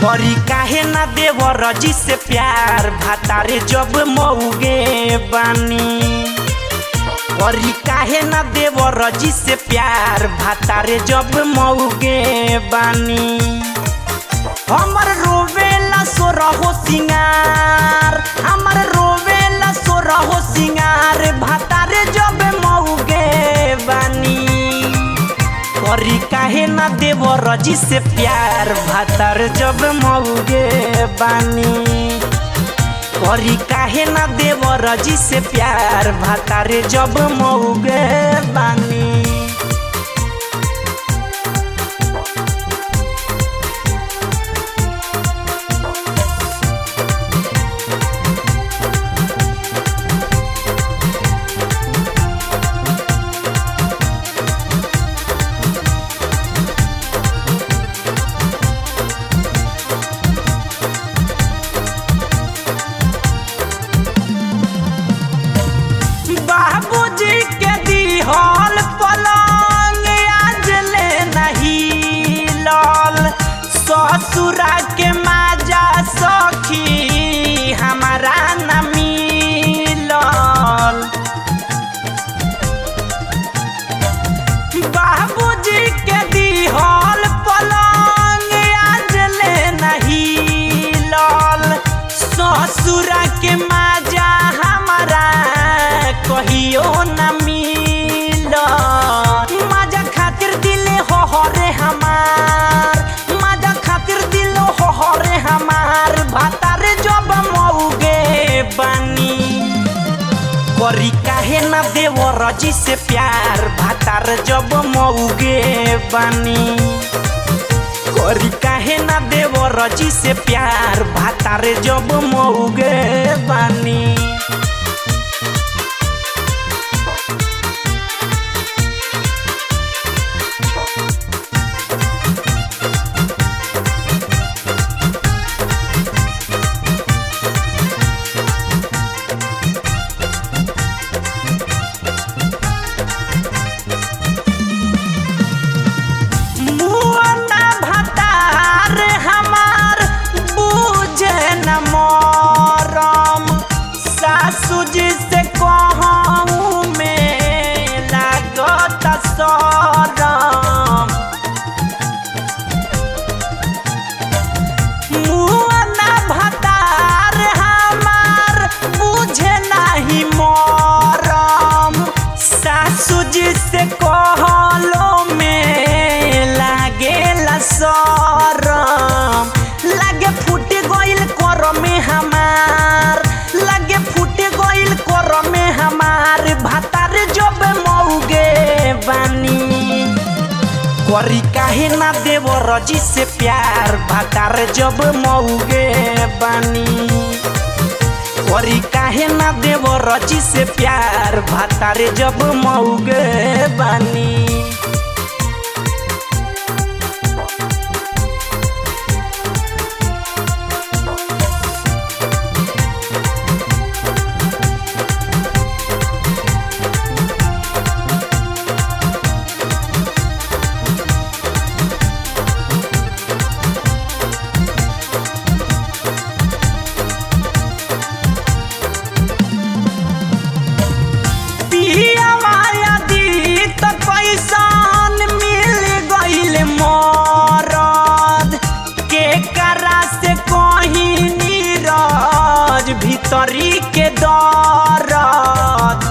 करी काहे ना देवर जी से प्यार भातारे जब मऊगे बानी करी काहे ना देवर जी से प्यार भातारे जब मऊगे बानी हमर रोवेला सो रहो सिंगार हमर रोवेला सो रहो सिंगार भातारे जब मऊगे बानी करी काहे ना देव रजी से प्यार भातार जब मऊगे बानी करी काहे ना देव रजी से प्यार भातारे जब मऊगे बानी बाबूजी के दिहल पलंग आज ले नहीं लल ससुरा के माजा सखी हमारा न मिलल बाबूजी के दिहल पलंग आज ले नहीं लल ससुरा के माजा हमारा कहियो न मिल माजा खातिर दिले हो हरे हमार माजा खातिर दिल हो हरे हमार भातारे जब मऊगे बानी करी काहे ना देव रजी से प्यार भातार जब मऊगे बानी करी काहे ना देव रजी से प्यार भातार जब मऊगे बानी मुआना भतार हमार बुझे न मरम सासू जी से कहूँ में लागत सरम मुआना भतार हमार बुझे नहीं मरम सासू जी से कहलो में लागेला सरम लागे फूट गइल कर में हमार लागे फूट गइल कर में हमार भातार जब मऊगे बानी करी काहे ना देव रजी से प्यार भातार जब मऊगे बानी करी काहे ना देव रजी से प्यार भातारे जब मऊगे बानी पिया माया दी त कैसन मिल गइल मरद के करा से कहीं नीरज भीतरी के दरद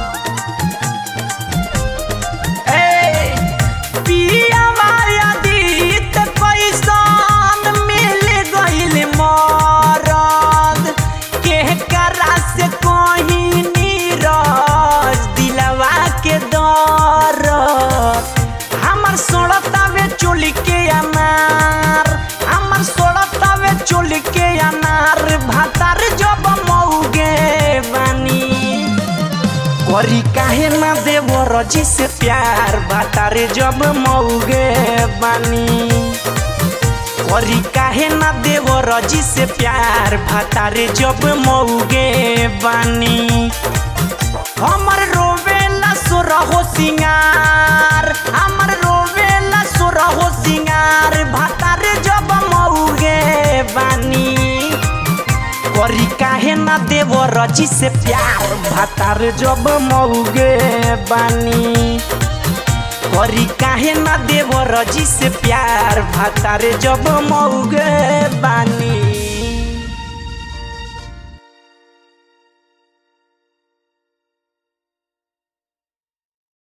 ए पिया माया दी त कैसन मिल गइल मरद के करा से कहीं नीरज दिलवा के दरद हमर सोड़तावे चोली के अनार हमर सोड़तावे चोली के अनार भातार जब मऊगे बानी करी काहे ना देव रजी से प्यार भातारे जब मऊगे बानी करी काहे ना देव रजी से प्यार भातारे जब मऊगे बानी हमर रोवेला सो रहो सिंगार हमर रोवेला सो रहो सिंगार भातारे जब मऊगे बा ना देव रजी से प्यार भातार जब मौगे बानी करी काहे ना देव रजी से प्यार भातार जब मौगे बानी